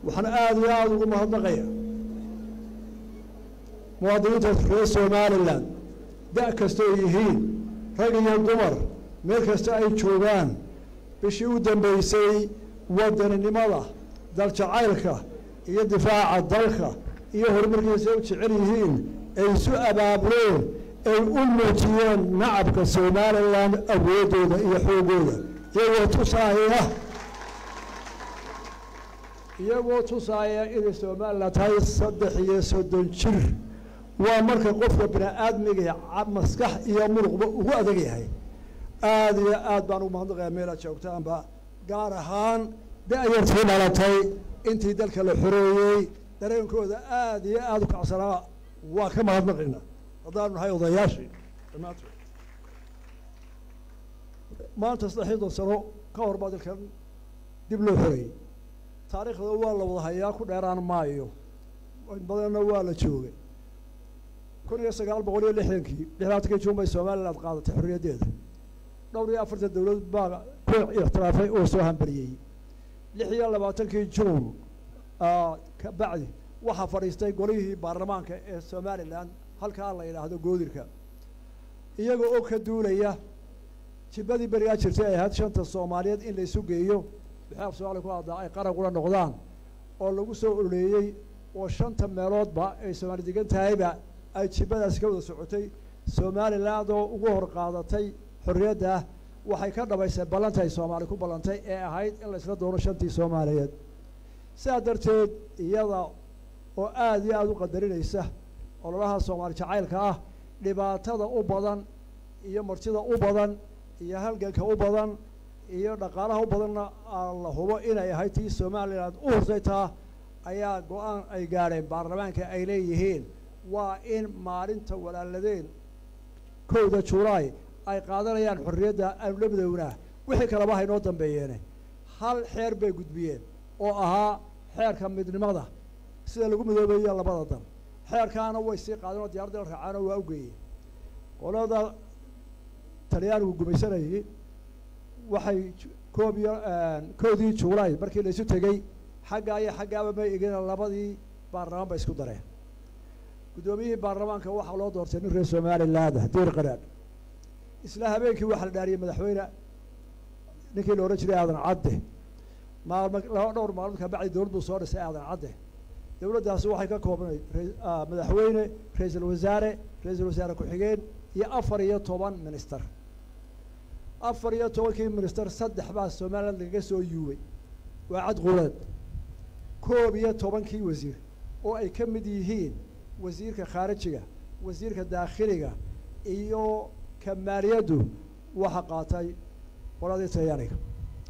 waxaan aada iyo aada ugu mahadnaqaya muwaadiniinta reer somalilan da' kastoo yihiin rag iyo dumar meel kasta ay joogaan bishii u dambeysay wadaninimada daljacaylka iyo difaaca dalka iyo horumarkiisa u jecel yihiin ay isu abaabuleen ay u muujiyeen nacabka somalilan awooddooda iyo xoogooda iyagoo tusaaya iyagoo tusaaya inay somalilan tahay saddex iyo soddon jir waa marka qofka bini aadmiga maskax iyo muruqba ugu adag yahay aada iyo aad baan ugu mahadnaqaya meel aad joogtaanba gaar ahaan da-yartii dhalatay intii dalka la xoreeyey dareenkooda aada iyo aada u kacsanaa waa ka mahadnaqayna haddaanu nahay odayaashii dhammaantood maanta saddexiyadon sano ka hor baa dalkan dib loo xoreeyey taariikhda waa la wada hayaa ku dheeraan maayo badanna waa la joogay kun iyo sagaal boqol iyo lixdankii lixdaatankii juun bay somaliland qaadatay xorriyaddeeda dhowr iyo afartan dowlad baa ku ixtiraafay oo soo hambariyey lix iyo labaatankii juun ka bacdi waxaa fadhiistay golihii baarlamaanka ee somalilan halkaa la yidhaahdo goodirka iyagoo oo ka duulaya jibadii berigaa jirtay ay ahayd shanta soomaaliyeed in la isu geeyo bixaaf soomaaliya ku haddaa ay qaran kula noqdaan oo lagu soo ololeeyey oo shanta meeloodba ay soomaali degan tahayba ay jibadaasi ka wada socotay somaliland oo ugu hor qaadatay xorriyadda waxay ka dhabaysay ballantaay soomaali ku ballantay ee ahayd in la isla doono shantii soomaaliyeed sidaa darteed iyada oo aada iyo aada u qadarinaysa ololaha soomaali jacaylka ah dhibaatada u badan iyo martida u badan iyo halganka u badan iyo dhaqaalaha u badanna la hubo inay ahayd tii somaliland u hortay taa ayaa go-aan ay gaadheen baarlamaanka ay leeyihiin waa in maalinta walaaladeen kowda julaay ay qaadanayaan xorriyadda aanu la midownaa wixii kaleba haynoo dambeeyeene hal xeer bay gudbiyeen oo ahaa xeerka midnimada sida lagu midoobeeyo labada dal xeerkaana way sii qaadeen oo diyarada la raacaano waa u geeyeen qolada talyaanigu gumaysanayay waxay koob iyo koodii juulaay markii la isu tegey xaggaa iyo xaggaaba may egin labadii baarlamaan bay isku dareen guddoomiyihii baarlamaanka waxaa loo doortay nin reer somaliland diir qaraadh isla habeenkii waxaa la dhaariyey madaxweyne ninkii la odhan jiray aadan cadde maalmo laba dhowr maalmood ka bacdi dowlad buu soo dhisay aadan cadde dowladdaasi waxay ka koobnay madaxweyne ra-iisul wasaare ra-iisul wasaare ku-xigeen iyo afar iyo toban minister afar iyo tobankii minister saddex baa somaliland lagaga soo yuubay waa cad quleed koob iyo tobankii wasiir oo ay ka mid yihiin wasiirka khaarijiga wasiirka daakhiliga iyo ka maaliyaddu waxa qaatay qoladii talyaaniga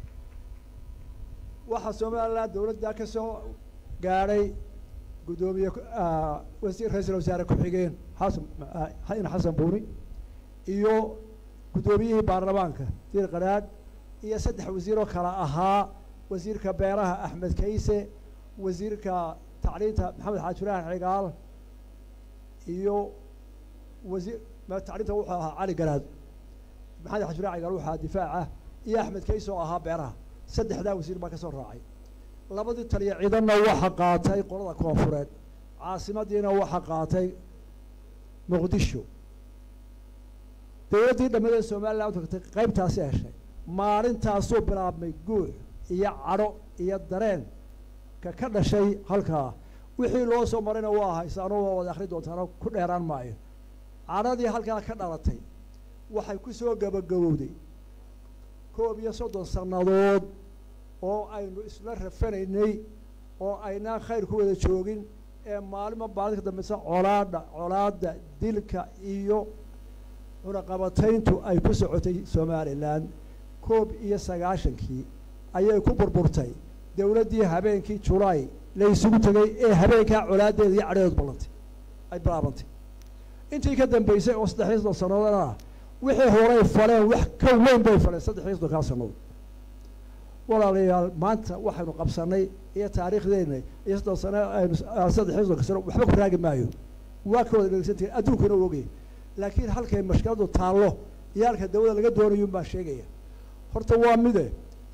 waxaa somaliland dowladda ka soo gaadhay guddoomiye wasiir ra-iisul wasaare ku-xigeen xasan in xasan buuni iyo guddoomiyihii baarlamaanka diir qaraadh iyo saddex wasiir oo kale ahaa wasiirka beeraha axmed kayse wasiirka tacliinta maxamed xaajiraan cigaal iyo wasiir tacliinta wuxuu ahaa cali garaad maxamed xaajiraan cigaal wuxuu ahaa difaaca iyo axmed kayse oo ahaa beeraha saddexdaa wasiir baa ka soo raacay labadii taliya ciidanna waxa qaatay qolada koonfureed caasimadiina waxa qaatay muqdisho dowladdii dhammadeed somaliland tagtay qaybtaasi heshay maalintaasuu bilaabmay guux iyo cadho iyo dareen ka ka dhashay halkaa wixii loo soo marayna waa haysaano waa wada akhri doontaano ku dheeraan maayo cadhadii halkaa ka dhalatay waxay ku soo gabagabowday koob iyo soddon sannadood oo aynu isla rafanaynay oo aynaan khayr ku wada joogin ee maalinba maalinka dambeysa colaadha colaadda dilka iyo cunaqabatayntu ay ku socotay somalilan koob iyo sagaashankii ayay ku burburtay dowladdii habeenkii julaay la isugu tegay ee habeenkaa colaaddeeda iyo cadheedood ballantay ay bilaabantay intii ka dambeysay oo saddex iyo soddon sannadoodna ah wixii horay faleen wax ka weyn bay faleen saddex iyo soddonkaa sannadood walaalayaal maanta waxaynu qabsanay iyo taariikhdeena iyo soddon sano aynu saddex iyo soddonka sano waxba ku raagi maayo waa ka wada dhegeysantihin adduunkuna u ogay laakiin halkay mashkiladu taallo iyo halka dawada laga doonayun baa sheegaya horta waa mide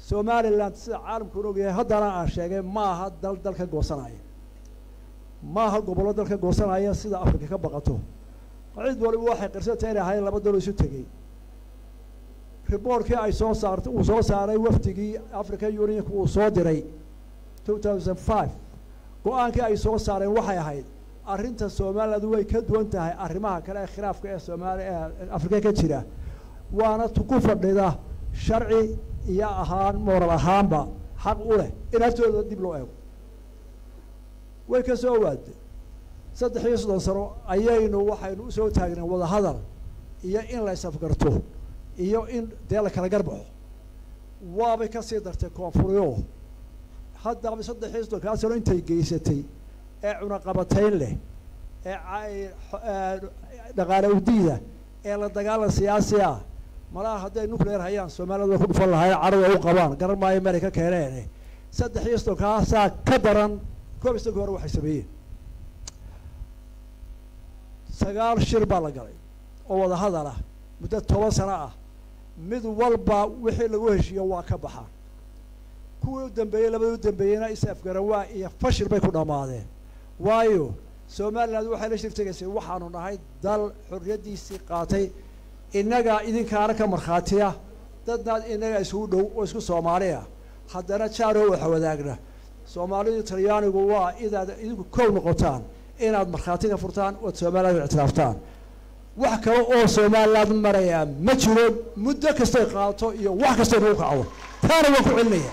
somalilan sida caalamkuun ogyahay haddana aan sheegay ma aha dal dalka goosanaya ma aha gobollo dalka goosanaya sida afrika ka baqato cid waliba waxay qirsantay inay ahayn laba dalo isu tegey riboortkii ay soo saartay uu soo saaray wafdigii african unionka uu soo diray two thousand five go-aankii ay soo saareen waxay ahayd arrinta somaliland way ka duwan tahay arrimaha kale ee khilaafka ee soomaali ee afrika ka jira waana ku fadhida sharci iyo ahaan mooral ahaanba xaq u leh in haftooda dib loo eego way ka soo waaday saddex iyo soddon sano ayaynu waxaynu usoo taagneen wadahadal iyo in la isafgarto iyo in dee la kala garbaxo waabay kasii dartay koonfuryo haddaba saddex iyo soddonkaa sano intay geysatay ee cunaqabatayn leh ee dhaqaale udiida ee la dagaalan siyaasi ah malaha hadday nuclear hayaan soomaaliyad way ku dhufan lahayn carada u qabaan garan maayo meelay ka keeneen saddex iyo soddonkaasaa ka daran koob iyo soddonki hore waxay sameeyeen sagaal shir baa la galay oo wadahadal ah muddo toban sano ah mid walba wixii lagu heshiiyo waa ka baxaan kuwii u dambeeyey labadii u dambeeyeyna is afgaran waa iyo fashil bay ku dhammaadeen waayo somaliland waxay la shirtegaysay waxaanu nahay dal xorriyaddiisii qaatay innagaa idinkaana ka markhaatiya dadnaad innaga isugu dhow oo isku soomaaliya haddana jaaroo waxa wadaagna soomaalidu talyaanigu waa inaad idinku kow noqotaan inaad markhaati ka furtaan ood somaliland ictiraaftaan wax kale oo somaliland marayaa ma jiro muddo kastay qaato iyo wax kastay nagu kacdo taana waan ku celinaya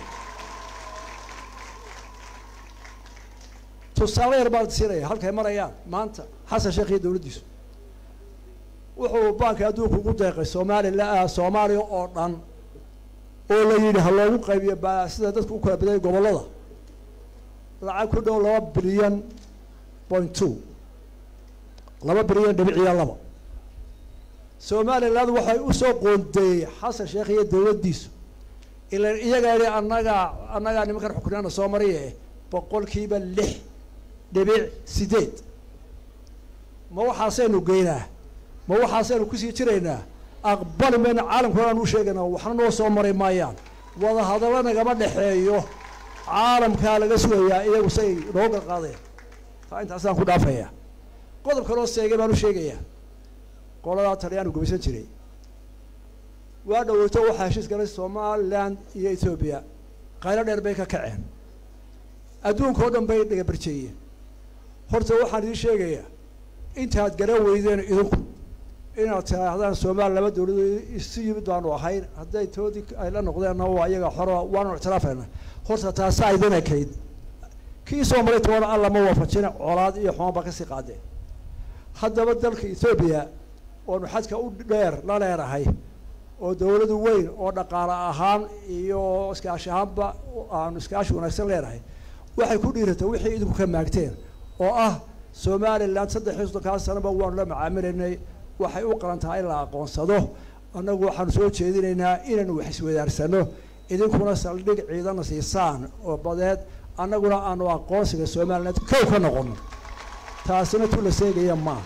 tusaale yar baan siinaya halkay marayaan maanta xasan sheekh iyo dowladdiisu wuxuu baanka adduunka ugu deeqay soomaalila soomaaliya oo dhan oo la yidhi ha loogu qaybiyo ba sida dadku u kala baday gobollada lacag ku dhow laba bilyan point two laba bilyan dhibiciyo laba somaliland waxay usoo qoondeeyey xasan sheekh iyo dowladdiisu ilan iyagaa yihi annagaa annagaa nimankan xukunyaana soo mariye boqolkiiba lix dhibic sideed ma waxaasaynu geynaa ma waxaasaynu kusii jiraynaa aqbali mayna caalamkuna aan u sheegaynaa waxna noo soo mari maayaan wadahadallo nagama dhexeeyo caalamkaa laga sugayaa iyagu say noo garqaadeen taa intaasaan ku dhaafaya qodob kaloo seegay baan u sheegayaa qoladaa talyaanu gumaysan jiray waa dhaweyto waxaa heshiis galay somaliland iyo etoobiya qaylo dheer bay ka kaceen adduunka oo dhan bay dhagabarjeeyeen horta waxaan idiin sheegayaa intaad garan weydeen idinku inaad tidaahdaan soomaaliya laba dowladood isu yimid baanu ahayn hadday toodii ay la noqdeenna waa iyaga xoro waanu ictiraafayna horta taasaa idin ekayd kii soo maray toona alla ma waafajina colaad iyo xumaan baa kasii qaadeen haddaba dalka ethoobiya oonu xadka u dheer la leedahay oo dowladu weyn oo dhaqaale ahaan iyo iskaashi ahaanba aanu iskaashi wanaagsan leenahay waxay ku dhiiratay wixii idinku ka maagteen oo ah somaliland saddex iyo soddonkaa sanaba waanu la macaamilaynay waxay u qalan tahay in la aqoonsado annagu waxaanu soo jeedinaynaa inaynu wax iswadaarsano idinkuna saldhig ciidana siisaan oo badeed annaguna aanu aqoonsiga somaliland kow ka noqono taasina tu la seegaya maaha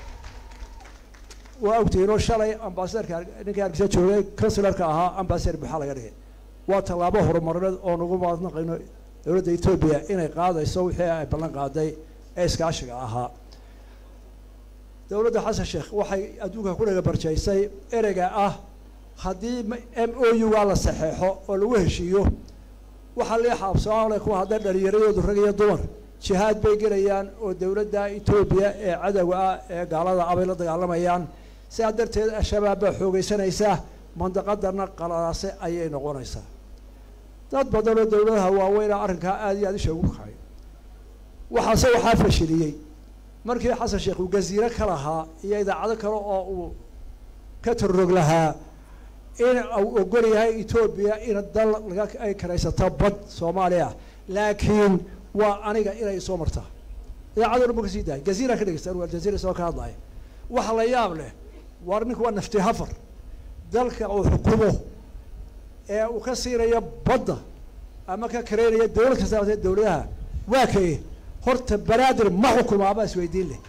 waa ogtihiinoo shalay ambasaderka ninkii hargeysa joogay kansilarka ahaa ambasader buuxaa laga dhigay waa tallaabo horumarineed oo nagu maadnaqayno dowladda etoobiya inay qaadayso wixii ay ballan qaaday ee iskaashiga ahaa dowladda xasan sheekh waxay adduunka ku dhagabarjaysay ereyga ah haddii m o u gaa la saxeexo oo lagu heshiiyo waxaa lii xaabsooale kuwa hadday dhalinyaradoodu rag iyo dumar jihaad bay gelayaan oo dowladda etoobiya ee cadowga ah ee gaalada ah bay la dagaalamayaan sidaa darteed al-shabaab baa xoogeysanaysa mandaqadana qalalaase ayay noqonaysaa dad badan oo dowladaha waaweyna arrinkaa aada iyo aada isha ugu kacay waxaase waxaa fashiliyey markii xasan sheekh uu gaziiro ka lahaa iyo idaacado kale oo uu ka tarrog lahaa in uu ogol yahay etoobiya in dal laga ay karaysato bad soomaaliya laakiin waa aniga inay soo martaa idaacado dhan ba kasii dahay gaziira ka dhegeysta anu aljaziira isagoo ka hadlaya waxa la yaab leh war ninku waa nafti hafar dalka uu xukumo ee uu ka siinayo badda ama ka kareynayo dowlad kasta aatee dowladaha waa kaye horta banaadir ma xukumaabaa isweydiin leh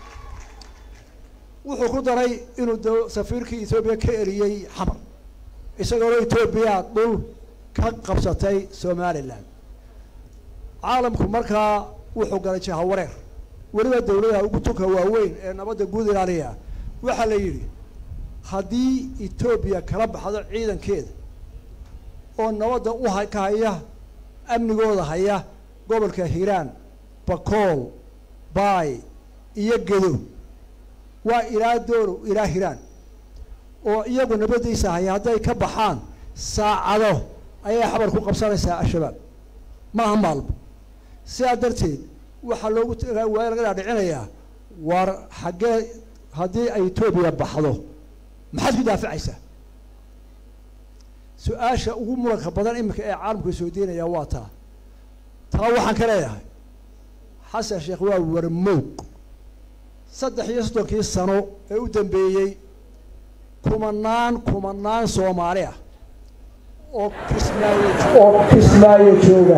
wuxuu ku daray inuu d safiirkii etoobiya ka eriyey xamar isagoona etoobiya dhul ka qabsatay somalilan caalamku markaa wuxuu galay jahawareer weliba dawladaha ugu tunka waaweyn ee nabadda guud ilaaliya waxaa la yidhi haddii etoobiya kala baxdo ciidankeeda oo nabadda u ha ka haya amnigooda haya gobolka hiiraan bakool baay iyo gedo waa ilaa dooro ilaa hiraan oo iyagu nabaddiisa haya hadday ka baxaan saacado ayay xabar ku qabsanaysaa al-shabaab maaha maalba sidaa darteed waxaa loogu waa laga dhaadhicinayaa war xaggee haddii ay etoobiya baxdo maxaad ku daafacaysaa su-aasha ugu muranka badan iminka ee caalamka soo deynaya waa taa taa waxaan ka leeyahay xasan sheekh waa warmoog saddex iyo soddonkii sano ee u dambeeyey kumanaan kumanaan soomaali ah oo kismaayo oo kismaayo jooga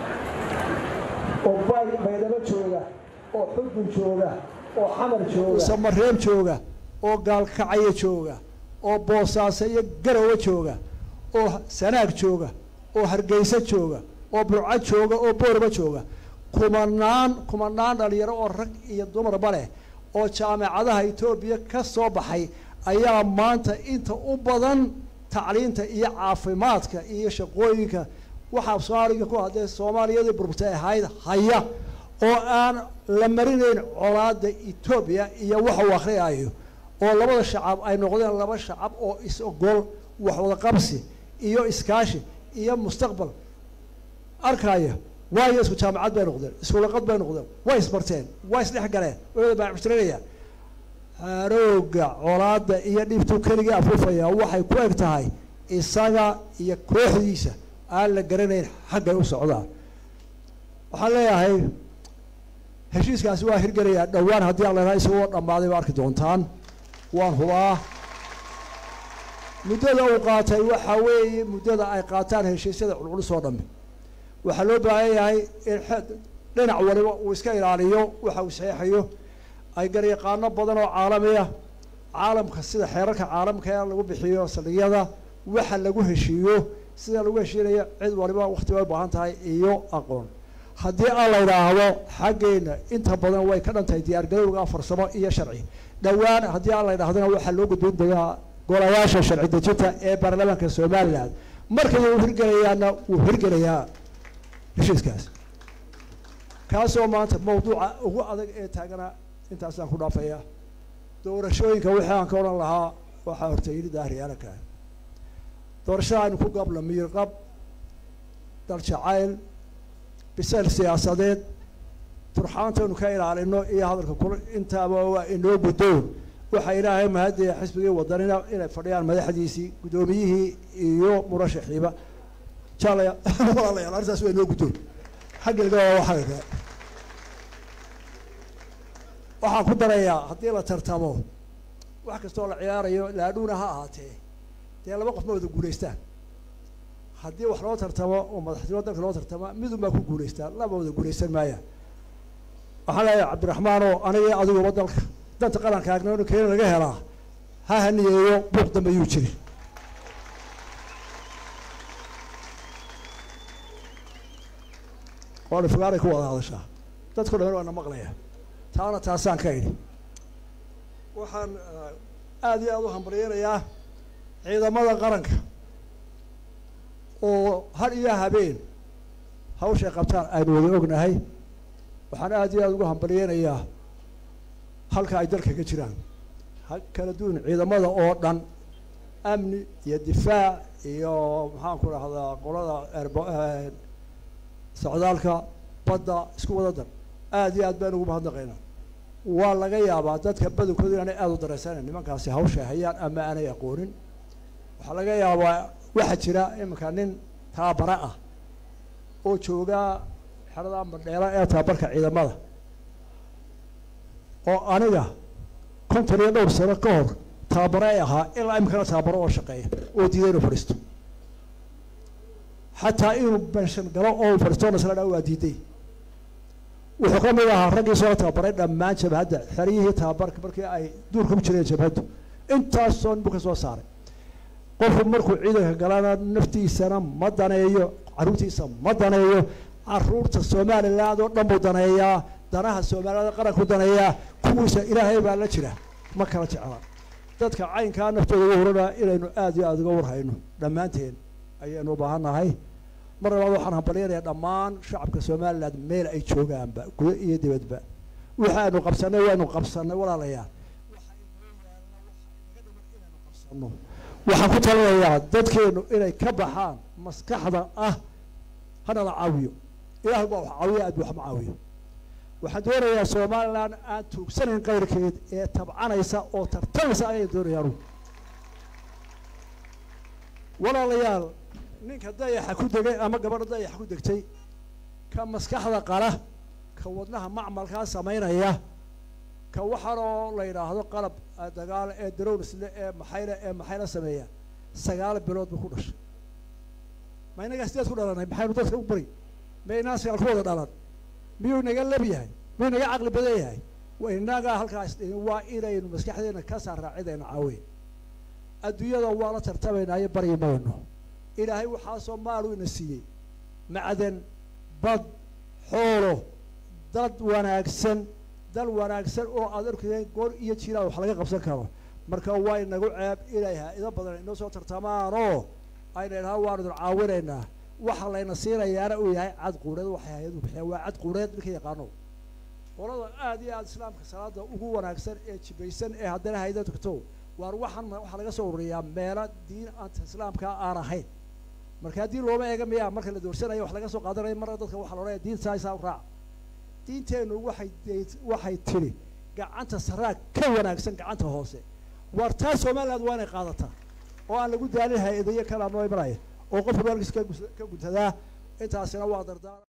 oo bay baydhabo jooga oo xudun jooga oo xamar jooga samareeb jooga oo gaalkacyo jooga oo boosaaso iyo garowe jooga oo sanaag jooga oo hargeysa jooga oo burco jooga oo boorba jooga kumanaan kumanaan dhalinyaro oo rag iyo dumarba leh oo jaamacadaha etoobiya ka soo baxay ayaa maanta inta u badan tacliinta iyo caafimaadka iyo shaqooyinka waxaa soomaaliga ku haddee soomaaliyadii burburtay ahayd haya oo aan la marinayn colaada etoobiya iyo waxa uu akriyayo oo labada shacab ay noqdeen laba shacab oo is-ogol waxwada qabsi iyo iskaashi iyo mustaqbal arkaya waayo isku jaamacad bay noqdeen iskulaqad bay noqdeen way isbarteen way isdhex galeen wada baacushtirinaya harooga colaada iyo dhibtuu keligii afuufaya waxay ku eg tahay isaga iyo kooxdiisa aan la garanayn xaggay u socdaan waxaan leeyahay heshiiskaasi waa hirgelayaa dhowaan haddii aan lenahay isagoo dhammaaday ba arki doontaan waan hubaa muddada uu qaatay waxaa weeye muddada ay qaataan heshiisyada culculus oo dhammi waxaa loo baahan yahay in dhinac waliba uu iska ilaaliyo waxa uu saxeexayo ay garyaqaano badan oo caalamiya caalamka sida xeerarka caalamka ee lagu bixiyo saldhigyada waxa lagu heshiiyo sida lagu heshiinayo cid waliba wakti bay u baahan tahay iyo aqoon haddii aan la yidhaahdo xaggeena inta badan way ka dhan tahay diyaargarowga farsamo iyo sharci dhowaan haddii aan la yidhahdona waxaa loo gudbin doonaa golayaasha sharci dejinta ee baarlamaanka somalilan markay uu hirgelayaana wuu hirgelayaa heshiiskaas kaasoo maanta mawduuca ugu adag ee taagana intaasaan ku dhaafaya doorashooyinka wixii aan ka odhan lahaa waxaa horta yidhi daahiriyaalaka doorashada aynu ku gabla miirqab dal jacayl bisayl siyaasadeed turxaantaynu ka ilaalino iyo hadalka kul intaaba waa inoo guddoon waxaa ilaahay mahadiya xisbigii wadanina inay fadhiyaan madaxdiisii guddoomiyihii iyo murashaxiiba jaalaya walaalayaal arrintaas waa inoo guddoon xaggiga waa xagga waxaan ku darayaa haddii la tartamo wax kastoo la ciyaarayo laadhuuna ha ahaatee dee laba qof ma wada guulaystaan haddii wax loo tartamo oo madaxtinimo dalka loo tartama midun baa ku guulaystaan laba wada guulaysan maayaan waxaan leeyahay cabdiraxmaanoo aniga adiguba dalka danta qarankaagna inu keeni laga helaa ha haniyeeyo buuq dambe yuu jiri qooli fogaaray ku wada hadashaa dadku dhan waana maqlaya taana taasaan ka idhi waxaan aada iyo aada u hambalyeynayaa ciidamada qaranka oo har iyo habeen hawshay qabtaan aynu wada ognahay waxaan aada iyo aada ugu hambalyeynayaa halka ay dalka ka jiraan ha kala duwan ciidamada oo dhan amni iyo difaac iyo maxaan ku dhahdaa qolada erbo socdaalka badda isku wada dar aada iyo aad baan ugu mahadnaqaynaa waa laga yaabaa dadka badankooda inaanay aada u dareysanayn nimankaasi hawshay hayaan ama aanay aqoonin waxaa laga yaabaa waxaa jira iminka nin taabara ah oo joogaa xerada madheela ee tababarka ciidamada oo aniga konton iyo dhowr sano ka hor tababare ay ahaa ilaa iminkana tababaro oo shaqeeya oo diiday inuu fadhiisto xataa inuu benshan galo oo uu fadhiisto nasla dhaa waa diiday wuxuu ka mid ahaa raggii soo tababaray dhammaan jabhadda xeryihii tababarka markii ay duurka ku jireen jabhaddu intaasoo nin buu ka soo saaray qofku markuu ciidanka galana naftiisana ma daneeyo carruurtiisa ma daneeyo caruurta somaliland oo dhan buu daneeyaa danaha somaliland qaranku daneeyaa kuwiisa ilaahay baa la jira ma kala jecla dadka caynkaa naftooda ugu horana inaynu aada iyo aada uga warhayno dhammaanteen ayaynu u baahan nahay mar labaad waxaan hambalyanayaa dhammaan shacabka somaliland meel ay joogaanba gudo iyo dibadba waxaanu qabsanay waanu qabsanay walaalayaal waxaan ku talinayaa dadkeenu inay ka baxaan maskaxda ah hana la caawiyo ilaah baa wax caawiya aad wax ma caawiyo waxaan doonayaa somaliland aan tuugsanayn qayrkeed ee tabcanaysa oo tartamaysa ayay doonayaan walaalayaal ninka dayaxa ku degay ama gabadha dayaxa ku degtay ka maskaxda qala ka wadnaha macmalkaa samaynaya ka waxaanoo la yidhaahdo qalab dagaal ee darownisle ee maxayle ee maxayla sameeya sagaal bilood buu ku dhashay ma inagaa sideed ku dhalanay maxaynu dadka u bari ma inaan sagaal ku wada dhalan miyuu inaga lab yahay miyuu inaga caqli badan yahay inagaa halkaas waa inaynu maskaxdeena ka saarraa cidayna caaweyn adduunyada waa la tartamaynaayo baryi mayno ilaahay waxaasoo maalu ina siiyey macdan bad xoolo dad wanaagsan dal wanaagsan oo aad arkeen goor iyo jiraan wax laga qabsan karo marka waa inagu ceeb inay ha-ido badan inoo soo tartamaanoo ayna idhaha waanu idin caawinaynaa waxa layna siinayaana uu yahay cad quureed waxay hay-adu bixiya waa cad quureed ninka yaqaano qolada aada iyo aada islaamka salaada ugu wanaagsan ee jibaysan ee haddana hayda tugto waar waxaan waxaa laga soo ururiyaa meelo diin anta islaamka aan ahayn marka haddii looma eega miyaa marka la doorsanayo wax laga soo qaadanayo marna dadka waxaa la odhanaya diin saa saa u raaca diinteennu waxay waxay tidhi gacanta saraa ka wanaagsan gacanta hoose waar taa somaliland waa inay qaadataa oo aan lagu daalin hay-adayo kalaa noo imanaya oo qofku waalkiis ka guntadaa intaasina waa dardaar